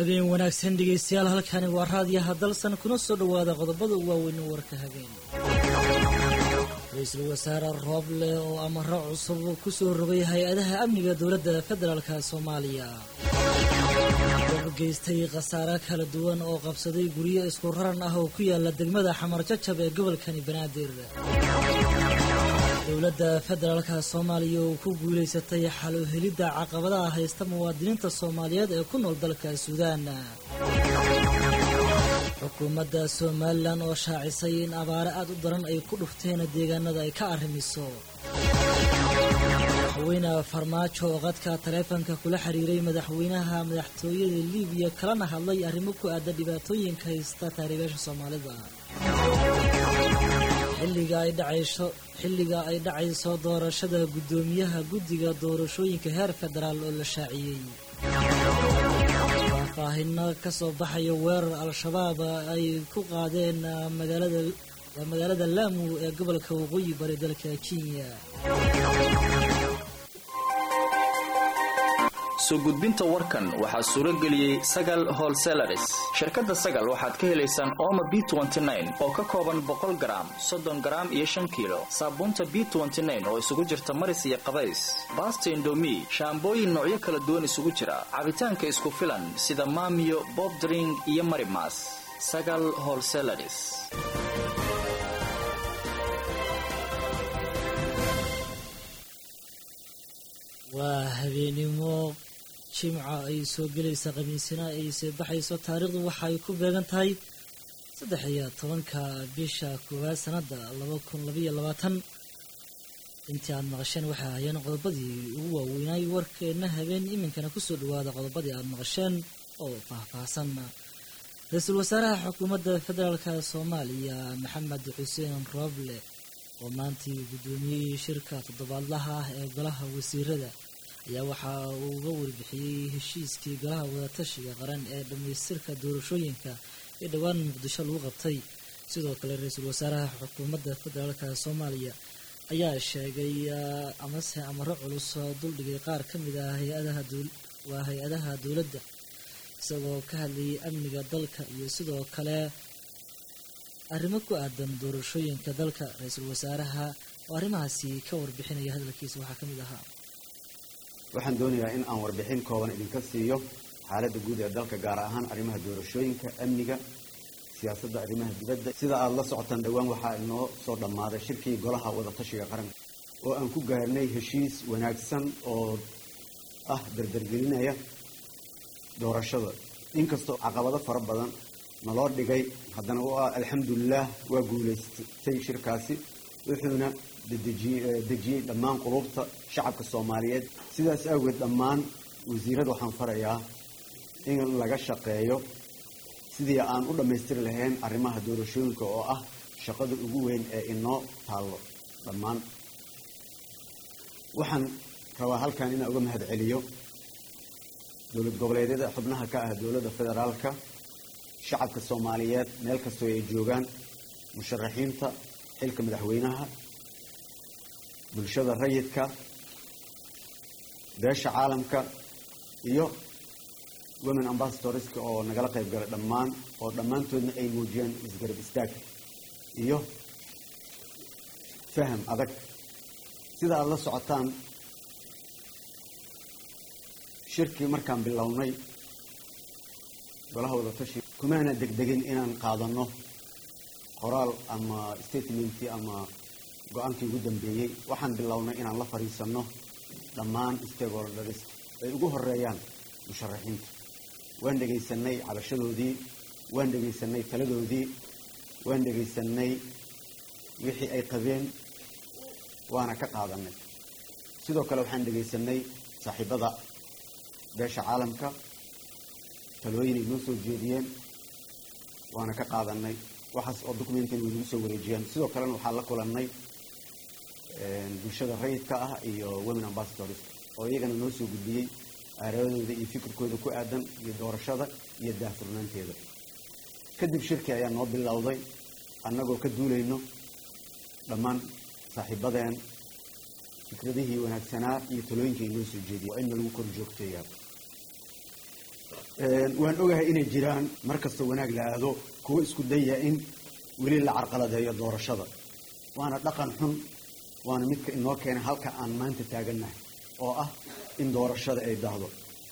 habeen wanaagsan dhegaystayaal halkani waa raadiyaha dalsan kuna soo dhowaada qodobada ugu waaweyn warka habeen ra-iisul wasaare rooble oo amaro cusub ku soo rogay hay-adaha amniga dowladda federaalka soomaaliya dab geystay khasaare kala duwan oo qabsaday guryo isku raran ah oo ku yaala degmada xamar jajab ee gobolkani banaadir dowladda federaalka soomaaliya oo ku guulaysatay xalo helidda caqabadaha haysta muwaadiniinta soomaaliyeed ee ku nool dalka suudaan xukuumadda somalilan oo shaacisay in abaare aad u daran ay ku dhufteen deegaanada ay ka arrimiso madaxweyne farmaajo oo qadka taleefanka kula xiriiray madaxweynaha madaxtooyada libiya kalana hadlay arrimo ku aadan dhibaatooyinka haysta taariibaasha soomaalida xilliga ay dhacayso xilliga ay dhacayso doorashada guddoomiyaha guddiga doorashooyinka heer federaal oo la shaaciyey faahfaahino ka soo baxaya weerar al-shabaab ay ku qaadeen magaalada waa magaalada laamu ee gobolka waqooyi bari dalka kenya soo gudbinta warkan waxaa suuro geliyey sagal holselaris shirkadda sagal waxaad ka helaysaan ooma b oo ka kooban boqol garaam soddon garaam iyo shan kiilo saabuunta b oo isugu jirta maris iyo qabays baasta indomi shaambooyin noocyo kala duwan isugu jira cabitaanka isku filan sida maamiyo bobdring iyo marimas sagal holselaris waa habeenimo jimca ay soo gelaysa khamiisina ay soo baxayso taariikhdu waxaay ku beegan tahay saddex iyo tobanka bisha koowaad sanada laba kun labaiyo labaatan intii aad maqasheen waxay ahayeen qodobadii ugu waaweynaay warkeena habeen iminkana kusoo dhawaada qodobadii aad maqasheen oo faahfaahsan ra-iisul wasaaraha xukuumadda federaalk soomaaliya maxamed xuseen rooble oo maantii guddoomiyey shirka toddobaadlaha ah ee golaha wasiirada ayaa waxa uu uga warbixiyey heshiiskii golaha wadatashiga qaran ee dhammaystirka doorashooyinka ee dhowaan muqdisho lagu qabtay sidoo kale ra-iisul wasaaraha xukuumadda federaalka soomaaliya ayaa sheegay amase amaro culus duldhigay qaar ka mid ah waa hay-adaha dowladda isagoo ka hadlayay amniga dalka iyo sidoo kale arrimo ku aadan doorashooyinka dalka ra-iisul wasaaraha oo arrimahaasi ka warbixinaya hadalkiisa waxaa ka mid ahaa waxaan doonayaa in aan warbixin kooban idinka siiyo xaaladda guud ee dalka gaar ahaan arrimaha doorashooyinka amniga siyaasadda arrimaha dibadda sida aada la socotaan dhowaan waxaa inoo soo dhammaaday shirkii golaha wadatashiga qaranka oo aan ku gaarnay heshiis wanaagsan oo ah dardargelinaya doorashada inkastoo caqabado fara badan naloo dhigay haddana u ah alxamdulilah waa guulaystay shirkaasi wuxuuna dejiyey dhammaan qulubta shacabka soomaaliyeed sidaas awgeed dhammaan wasiirada waxaan farayaa in laga shaqeeyo sidii aan u dhammaystiri lahayn arrimaha doorashooyinka oo ah shaqada ugu weyn ee inoo taallo dhammaan waxaan rabaa halkan inaan uga mahad celiyo dowlad goboleedyada xubnaha ka ah dowladda federaalka shacabka soomaaliyeed meel kastoo ay joogaan musharaxiinta xilka madaxweynaha bulshada rayidka beesha caalamka iyo women ambassadorska oo nagala qayb galay dhammaan oo dhammaantoodna ay muujiyeen isgarab istaag iyo faham adag sida aada la socotaan shirkii markaan bilownay golaha wadatashi kumaana degdegin inaan qaadano qoraal ama statementi ama go-aankii ugu dambeeyey waxaan bilownay inaan la fadhiisano dhammaan stakeholders ay ugu horeeyaan musharaxiinta waan dhegaysanay cabashadoodii waan dhegaysanay taladoodii waan dhegaysanay wixii ay qabeen waana ka qaadanay sidoo kale waxaan dhegaysanay saaxiibada beesha caalamka talooyin ay noo soo jeediyeen waana ka qaadanay waxaas oo documentan way nagu soo wareejiyeen sidoo kalena waxaa la kulannay bulshada rayidka ah iyo women ambassadors oo iyagana noo soo gudbiyey aaradooda iyo fikirkooda ku aadan iyo doorashada iyo daahfurnaanteeda kadib shirki ayaa noo bilowday annagoo ka duulayno dhammaan saaxiibadeen fikradihii wanaagsanaa iyo talooyinkii noo soo jeediyay waa in lagu kor joogteeyaa waan ogahay inay jiraan mar kasta wanaag la aado kuwo isku daya in weli la carqaladeeyo doorashada waana dhaqan xun waana midka inoo keenay halka aan maanta taagannahay oo ah in doorashada ay dahdo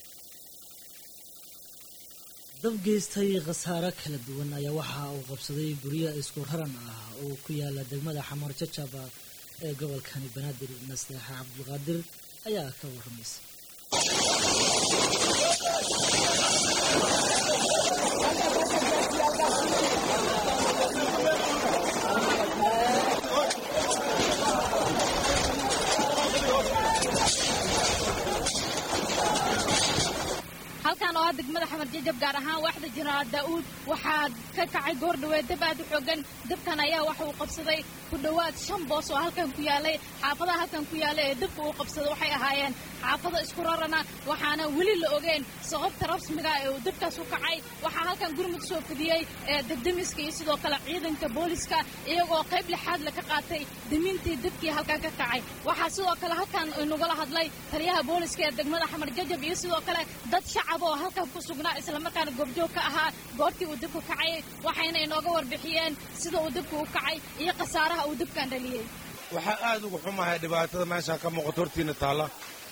dab geystay khasaare kala duwan ayaa waxa uu qabsaday guryo isku raran ah oo ku yaala degmada xamar jajaba ee gobolkani banaadir nasteexa cabdulqaadir ayaa ka warramaysa halkan oo ah degmada xamar jajab gaar ahaan waaxda jenaraal daa'uud waxaa ka kacay goor dhaweed dab aad u xoogan dabkan ayaa waxa uu qabsaday ku dhowaad shan boos oo halkan ku yaalay xaafadaha halkan ku yaala ee dabka uu qabsaday waxay ahaayeen xaafado isku rarana waxaana weli la ogeen sababta rasmiga ee uu dabkaas u kacay waxaa halkan gurmud soo fidiyey ee debdemiska iyo sidoo kale ciidanka booliska iyagoo qayb lixaad la ka qaatay demintii dabkii halkan ka kacay waxaa sidoo kale halkan nagula hadlay taliyaha booliska ee degmada xamar jajab iyo sidoo kale dad shacab oo halkan ku sugnaa islamarkaana goobjoog ka ahaa goortii uu dabku kacayay waxayna inooga warbixiyeen sida uu dabku u kacay iyo khasaaraha uu dabkan dhaliyey waxaa aad ugu xumahay dhibaatada meesha ka muuqato hortiina taalla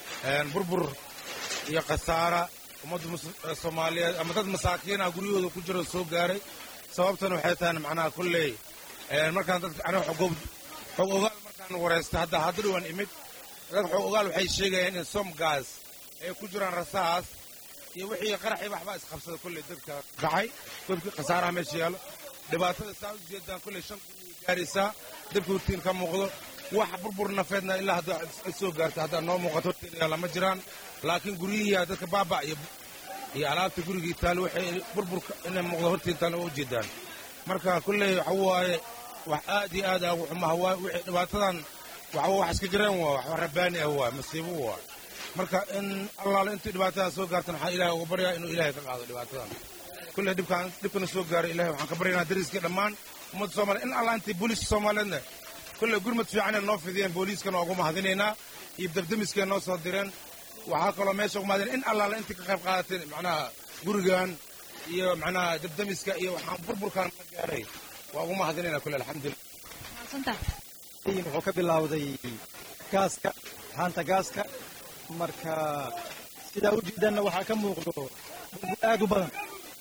burbur iyo khasaara ummadda soomaaliyeed ama dad masaakiinah guryahooda ku jiro soo gaaray sababtan waxay tahay macnaha kolley markaan dadka aniga xog ogaal markaan wareystay hadda hadda dhawaan imid dad xog ogaal waxay sheegayaan in somgaas ay ku jiraan rasaas iyo wixii qaraxii waxbaa isqabsada kolley dadka kacay dadkii khasaaraha meesha yaallo dhibaatada saa u jeedaan kolley shan kun gaaraysaa dabka hortiin ka muuqdo wax burbur nafeedna ilaa hadda soo gaarta haddaa noo muuqato hortiin yaalla ma jiraan laakiin guryihii dadka baaba iyo iyo alaabta gurigii taal waxay burburka inay muuqdo hortiin taal oo ujeedaan marka kolley waxa waaye wax aad iyo aad ugu xumaha waa wixii dhibaatadan waxa wax iska jireen waa wax rabbaani ah waa masiibo waa marka in allaale intii dhibaatadaa soo gaartan waxaan ilaahay uga baryaa inuu ilaahay ka qaado dhibaatadan kulley dhibkaan dhibkana soo gaaray ilahay waxaan ka baryaynaa dariskii dhammaan ummadda soomaliya in allah intii booliiska soomaaliyeedna kulley gurmad fiicanay noo fidiyeen booliiskana ugu mahadinaynaa iyo dabdemiskay noo soo direen waxaa kaloo meesha ugu mahadinay in allaale intii ka qayb qaadateen macnaha gurigan iyo macnaha dabdemiska iyo waxaan burburkaan ka gaaray waa ugu mahadinaynaa kulley alxamdulillah wuxuu ka bilaawday gaaska haanta gaaska marka sidaa u jeedanna waxaa ka muuqdo burbur aad u badan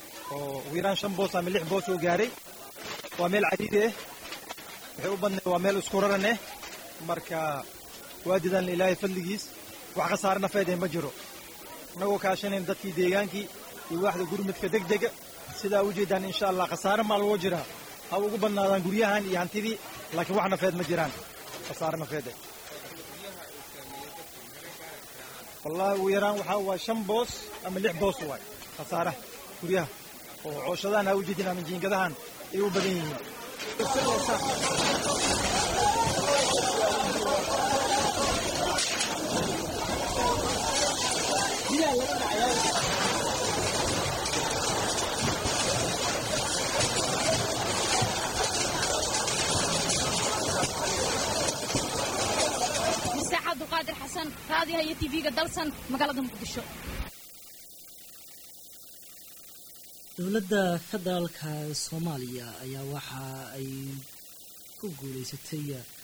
oo ugu yaraan shan boos ama lix boos oo gaaray waa meel cadiidi ah waxay u badnay waa meel isku raran ah marka waa didan ilaahay fadligiis wax khasaare nafeed ma jiro innagoo kaashanayn dadkii deegaankii iyo waaxda gurmudka deg dega sidaa u jeedaan insha allah khasaare maa loo jiraa ha ugu badnaadaan guryahan iyo hantidii laakiin wax nafeed ma jiraan khasaare nafeed wallahi ugu yaraan waxaa waa shan boos ama lix boos waay khasaaraha guryaha oo cooshadahan ha u jeedin ama jiingadahan ay u badan yihiin masaaxa abduqaadir xasan raadiyaha iyo tv-ga dalsan magaalada muqdisho dowladda federaalka soomaaliya ayaa waxa ay ku guulaysatay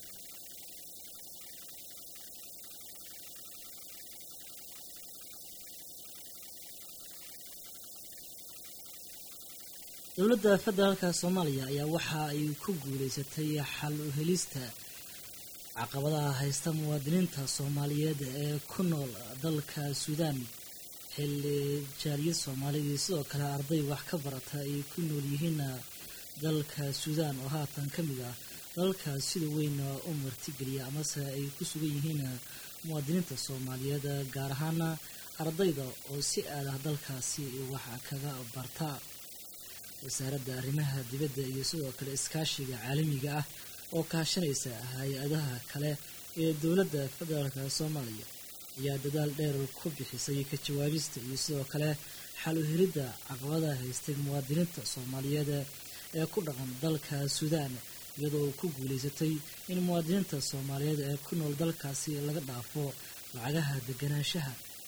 dowladda federaalka soomaaliya ayaa waxa ay ku guulaysatay xal u helista caqabadaha haysta muwaadiniinta soomaaliyeed ee ku nool dalka suudaan xilli jaaliyad soomaalidii sidoo kale arday wax ka barata ay ku nool yihiin dalka suudaan oo haatan ka mid ah dalka sida weyn u martigeliya amase ay ku sugan yihiin muwaadiniinta soomaaliyeed gaar ahaana ardayda oo si aadah dalkaasi wax kaga barta wasaaradda arrimaha dibadda iyo sidoo kale iskaashiga caalamiga ah oo kaashanaysa hay-adaha kale ee dowladda federaalka soomaaliya ayaa dadaal dheer ku bixisay ka jawaabista iyo sidoo kale xal u helidda caqabadaha haystay muwaadiniinta soomaaliyeed ee ku dhaqan dalka suudaan iyadoo ku guulaysatay in muwaadiniinta soomaaliyeed ee ku nool dalkaasi laga dhaafo lacagaha deganaanshaha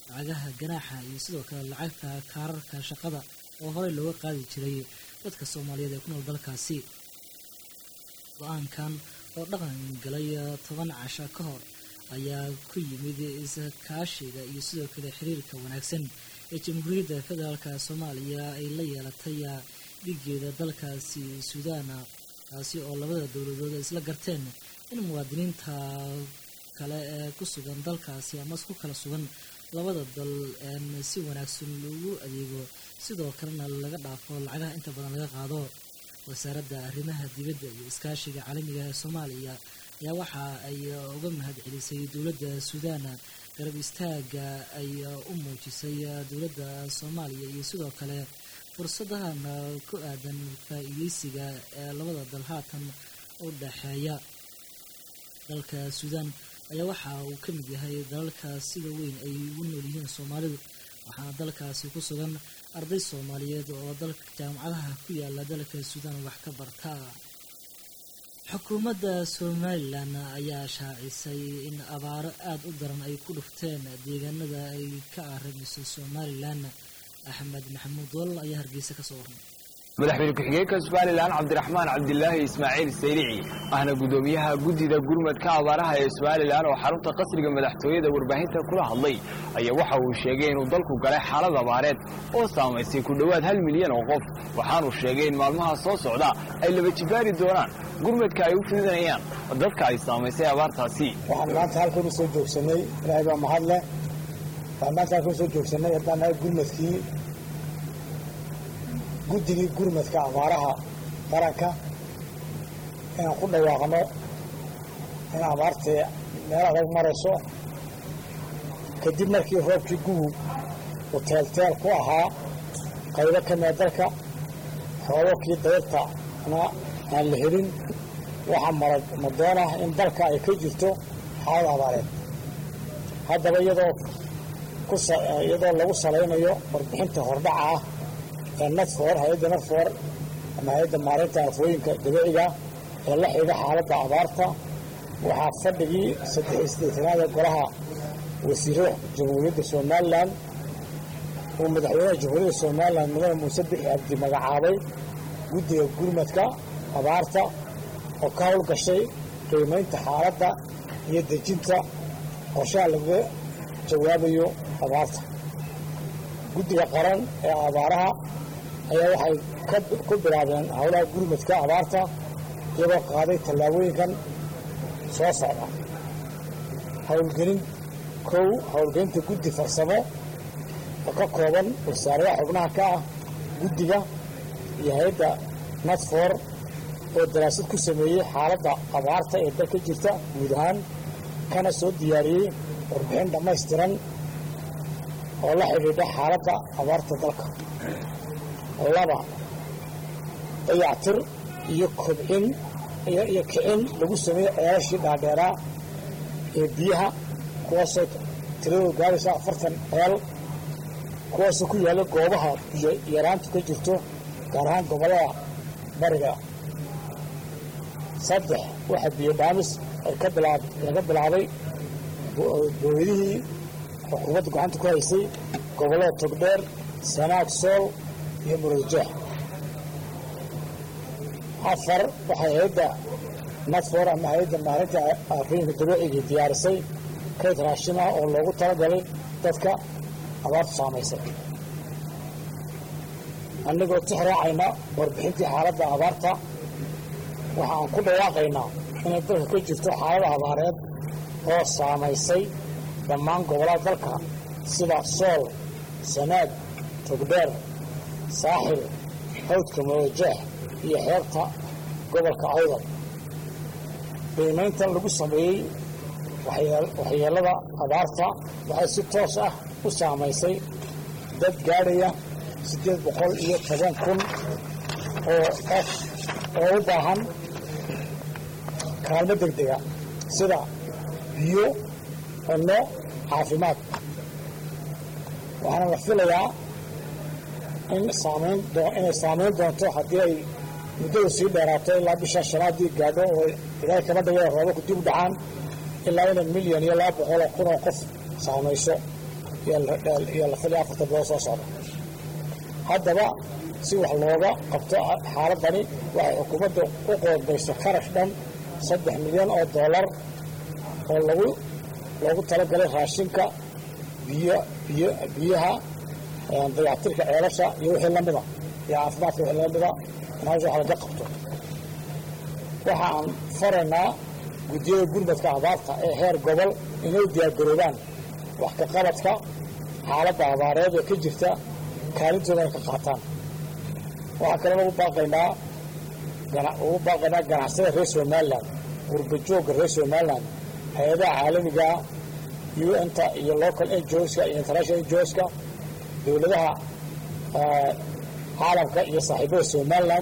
lacagaha ganaaxa iyo sidoo kale lacagta kaararka shaqada oo horey looga qaadi jiray dadka soomaaliyeed ee ku nool dalkaasi go-aankan oo dhaqan galay toban casha ka hor ayaa ku yimid iskaashiga iyo sidoo kale xiriirka wanaagsan ee jamhuuriyadda federaalka soomaaliya ay la yeelatay dhigeeda dalkaasi suudaana taasi oo labada dowladood isla garteen in muwaadiniinta kale ee ku sugan dalkaasi ama ku kala sugan labada dal si wanaagsan loogu adeego sidoo kalena laga dhaafo lacagaha inta badan laga qaado wasaaradda arrimaha dibadda iyo iskaashiga caalamiga ee soomaaliya ayaa waxa ay uga mahad celisay dowladda suudaan garab istaaga ay u muujisay dowladda soomaaliya iyo sidoo kale fursadahan ku aadan faa-iideysiga ee labada dal haatan u dhexeeya dalka suudaan ayaa waxa uu ka mid yahay dalalka sida weyn ay ugu nool yihiin soomaalidu waxaana dalkaasi ku sugan arday soomaaliyeed oo dalka jaamacadaha ku yaala dalka suudaan wax ka barta xukuumadda somalilan ayaa shaacisay in abaaro aada u daran ay ku dhufteen deegaanada ay ka aramiso somalilan axmed maxamuud dool ayaa hargeysa ka soo warmay madaxweyne ku-xigeenka somalilan cabdiraxmaan cabdilaahi ismaaciil saylici ahna guddoomiyaha guddida gurmadka abaaraha ee somalilan oo xarunta qasriga madaxtooyada warbaahinta kula hadlay ayaa waxa uu sheegay inuu dalku galay xaalad abaareed oo saamaysay ku dhowaad hal milyan oo qof waxaanuu sheegay in maalmaha soo socda ay laba jibaari doonaan gurmadka ay u fidinayaan dadka ay saamaysay abaartaasi waxaan maanta halkan u soo joogsanay ilaahay baa mahad leh waxaan maanta halkan usoo joogsanay haddaan nahay gurmadkii guddigii gurmadka abaaraha qaranka inaan ku dhawaaqno in abaartii meel adag marayso kadib markii roobkii gugub uu teelteel ku ahaa qaybo ka mida dalka roobabkii dayrtana aan la helin waxaa marag madoon ah in dalka ay ka jirto xaalad abaareed haddaba iyadoo iyadoo lagu salaynayo warbixinta hordhaca ah ee nadfoor hay-adda nadfoor ama hay-adda maareynta afooyinka dabiiciga ee la xidhiidha xaaladda abaarta waxaa fadhigii saddex isdeetanaad ee golaha wasiiro jamhuuriyadda somalilan uu madaxweynaha jamhuuriyadda somalilan mudane muuse bixi cabdi magacaabay guddiga gurmadka abaarta oo ka howlgashay qiimaynta xaaladda iyo dejinta qorshaha lagaga jawaabayo abaarta guddiga qaran ee abaaraha ayaa waxay ku bilaabeen howlaha gurmadka abaarta iyagoo qaaday tallaabooyinkan soo socda howlgelin kow howlgelinta guddi farsamo oo ka kooban wasaaradaha xubnaha ka ah guddiga iyo hay-adda nadfor oo daraasad ku sameeyey xaaladda abaarta ee dalka jirta guud ahaan kana soo diyaariyey warbixin dhammaystiran oo la xidhiidha xaaladda abaarta dalka laba dayactir iyo kobcin iyo kicin lagu sameeyey ceelashii dhaadheeraa ee biyaha kuwaasoo tiradoo gaaraysa afartan ceel kuwaasoo ku yaalla goobaha biyo yaraantu ka jirto gaar ahaan gobollada bariga saddex waxaa biyo dhaamis laga bilaabay booydihii xukuumadda gacanta ku haysay gobollada togdheer sanaag sool iyo muradjeex afar waxay hay-adda nadfor ama hay-adda maalinta aafooyinka dabiicigai diyaarisay kayd raashin ah oo loogu talagalay dadka abaartu saamaysay annagoo tix raacayna warbixintii xaaladda abaarta waxa aan ku dhawaaqaynaa inay dalka ka jirto xaalada abaareed oo saamaysay dhammaan gobollada dalka sida sool sanaag togdheer saaxil hawdka mudajeex iyo xeebta gobolka awdal qiimayntan lagu sameeyey waxyeelada abaarta waxay si toos ah u saamaysay dad gaadhaya siddeed boqol iyo toban kun oo qof oo u baahan kaalmo degdega sida biyo cunno caafimaad waxaana la filayaa in saamayn inay saamayn doonto haddii ay muddadu sii dheeraato ilaa bisha shanaadii gaadho oo ilaahay kama dhigay roobabku dib u dhacaan ilaa inay milyan iyo laba boqoloo kun oo qof saamayso iyo la filaya afarta bilood soo socda haddaba si wax looga qabto xaaladani waxay xukuumadda u qoodbayso kharash dhan saddex milyan oo dollar oo lagu loogu talagalay raashinka biyo biyo biyaha dayactirka ceelasha iyo wixii lamida iyo caafimaadka wixii lamida in hawsha wax laga qabto waxa aan faraynaa guddiyada gurmadka abaarta ee heer gobol inay diyaargaroobaan wax ka qabadka xaaladda abaareed ee ka jirta kaalintoodana ka qaataan waxaa kaloo ugu baaqaynaa ugu baaqaynaa ganacsada reer somalilan gurbajoogga reer somalilan hay-adaha caalamigaa un-ta iyo local ngoska iyo international ngoska dowladaha caalamka iyo saaxiibada somalilan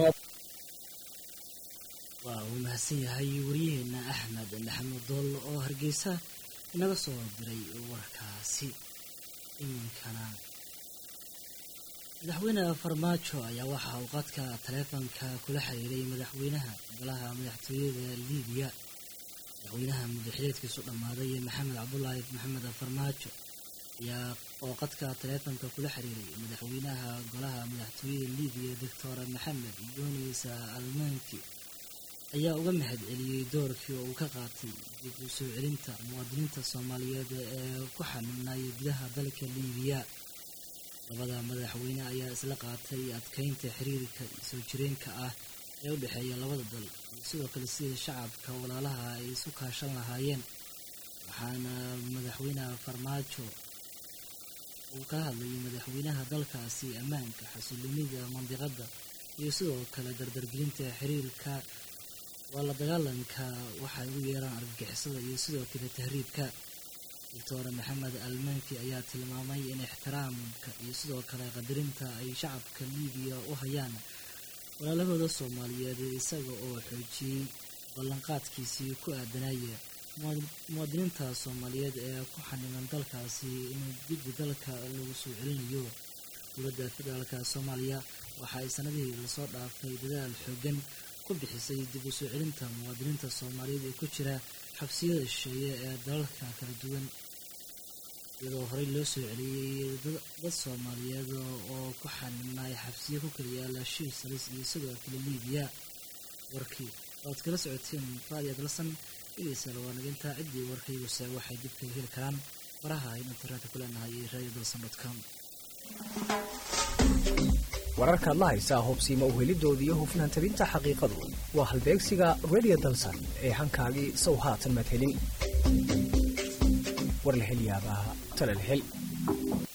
waa uu mahadsan yahay waryaheena axmed maxamuud dool oo hargeysa inaga soo diray warkaasi iminkana madaxweyne farmaajo ayaa waxa uu qadka taleefonka kula xiriiray madaxweynaha golaha madaxtooyada liibiya madaxweynaha muddaxileedkiisu dhammaaday maxamed cabdulaahi maxamed farmaajo ayaa oo qadka taleefonka kula xiriiray madaxweynaha golaha madaxtooyada liibiya doctor maxamed yunis almanki ayaa uga mahad celiyey doorkii oo uu ka qaatay dib u soo celinta muwaadiniinta soomaaliyeed ee ku xanuunaya gudaha dalka liibiya labada madaxweyne ayaa isla qaatay adkeynta xiriirka soo jireenka ah ee u dhexeeya labada dal iyo sidoo kale sidii shacabka walaalaha ay isu kaashan lahaayeen waxaana madaxweynaha farmaajo uu kala hadlayay madaxweynaha dalkaasi ammaanka xasiloonida mandiqadda iyo sidoo kale dardargelinta xiriirka waa la dagaalanka waxay ugu yeeraan argagixisada iyo sidoo kale tahriibka doctor maxamed almanki ayaa tilmaamay in ixtiraamka iyo sidoo kale qadarinta ay shacabka liibiya u hayaan walaalahooda soomaaliyeed isaga oo xoojiyey ballanqaadkiisii ku aadanaya muwaadiniinta soomaaliyeed ee ku xaniman dalkaasi in dibbi dalka lagu soo celinayo dowladda federaalka soomaaliya waxa ay sanadihii lasoo dhaafay dadaal xoogan ku bixisay dib u soo celinta muwaadiniinta soomaaliyeed ee ku jira xabsiyada shisheeye ee dalalka kala duwan iyadoo horey loo soo celiyey dad soomaaliyeed oo ku xaninay xabsiyo ku kala yaala shiisalis iyo sidoo kale liibiya warkii oad kala socoteen raadiyo dalsan idaysala waa nagintaa ciddii warkayguse waxay dib kaga heli karaan faraha aynu internetka ku leenahay iyo radio dalsan dot com wararkaad la haysaa hubsiima uhelidooda iyo hufnaan tabinta xaqiiqadu waa halbeegsiga radio dalsan ee hankaagii sow haatan maad helin war la hel yaabaa tale la hel